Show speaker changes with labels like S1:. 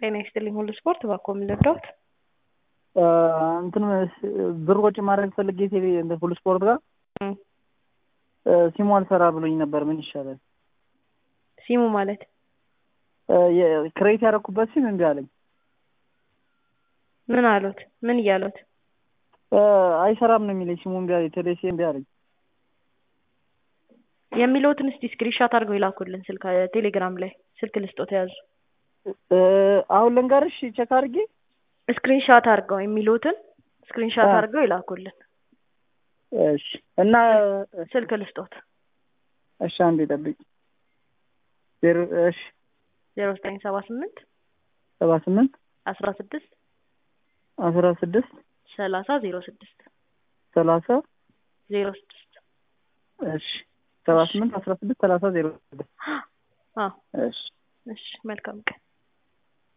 S1: ጤና ይስጥልኝ ሁሉ ስፖርት ባኮ የምንረዳውት
S2: እንትን ብር ወጪ ማድረግ ፈልጌ ቴሌ እንትን ሁሉ ስፖርት ጋር ሲሙ አልሰራ ብሎኝ ነበር። ምን ይሻላል?
S1: ሲሙ ማለት
S2: ክሬት ያደረኩበት ሲም እምቢ አለኝ።
S1: ምን አሉት? ምን እያሉት?
S2: አይሰራም ነው የሚለኝ። ሲሙ እምቢ አለኝ። ቴሌ ሲም እምቢ አለኝ።
S1: የሚለውትን እስቲ ስክሪንሻት አድርገው ይላኩልን ስልክ ቴሌግራም ላይ ስልክ ልስጦት ያዙ።
S2: አሁን ልንገርሽ ቼክ አድርጌ
S1: ስክሪንሻት አድርገው የሚሉትን ስክሪንሻት
S2: አ-
S1: አድርገው ይላኩልን
S2: እሺ። እና
S1: ስልክ ልስጦት
S2: እሺ፣ አንዴ ጠብቂ። ዜሮ እሺ፣
S1: ዜሮ ዘጠኝ ሰባ ስምንት
S2: ሰባ ስምንት
S1: አስራ ስድስት
S2: አስራ ስድስት
S1: ሰላሳ ዜሮ ስድስት
S2: ሰላሳ
S1: ዜሮ ስድስት
S2: እሺ፣ ሰባ ስምንት አስራ ስድስት ሰላሳ ዜሮ ስድስት
S1: አዎ
S2: እሺ።
S1: እሺ መልካም ቀን